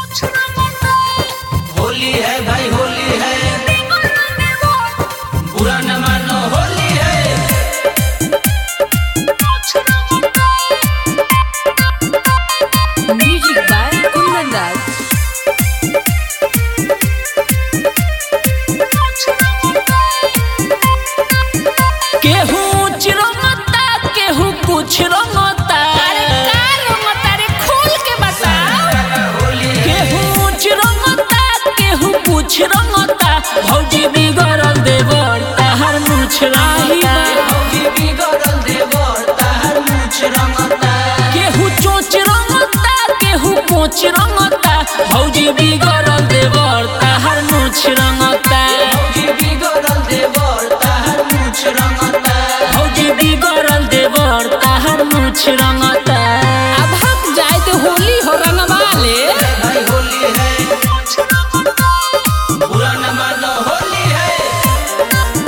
होली है भाई होली है बुरा न मानो होली है Music by Kundan Das. केहू चिरंगता केहू कुछ रंगता केहू चिरंगता केहू कुछ रंगता भौजी बिगड़ल देवर ताहर मुछ रंगता भौजी बिगड़ल देवर ताहर मूछ रंगता केहू चोच रंगता केहू कोच रंगता भौजी बिगड़ल देवर ताहर मुछ रंगता भौजी बिगड़ल देवर ताहर मूछ रंगता भौजी बिगड़ल देवर ताहर मुछ रंगता अब हक जाए तो होली हो रंगवा ले भाई होली है बुरा न मानो होली है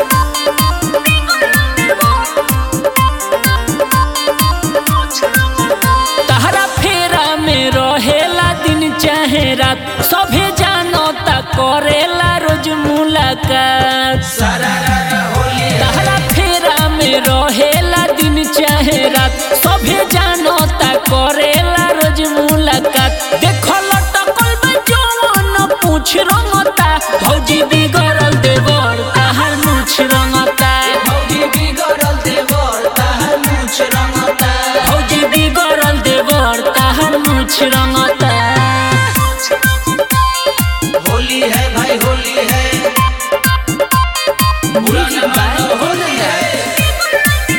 तहरा फेरा में रहेला दिन चाहे रात सभे जानो ता करेला रोज मुलाकात सारा रारा होली है तहरा फेरा में रहेला दिन चाहे रात सभे जानो ता करेला रोज मुलाकात देखो लटकल में जवन पूछ रंगता भौजी बिगड़ल देवर ताहर मुछ रंगता भौजी बिगड़ल देवर ताहर मूछ रंगता भौजी बिगड़ल देवर ताहर मुछ रंगता होली है भाई होली है बुरा न मानो होली है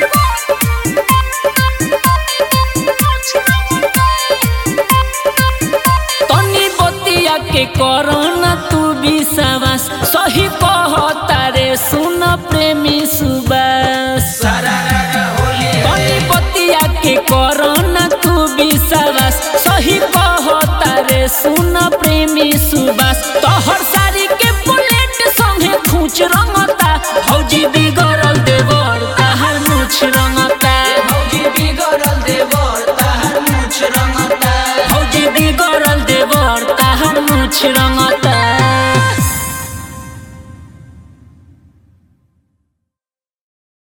तनी बतिया के करना तू विश्वास सही कह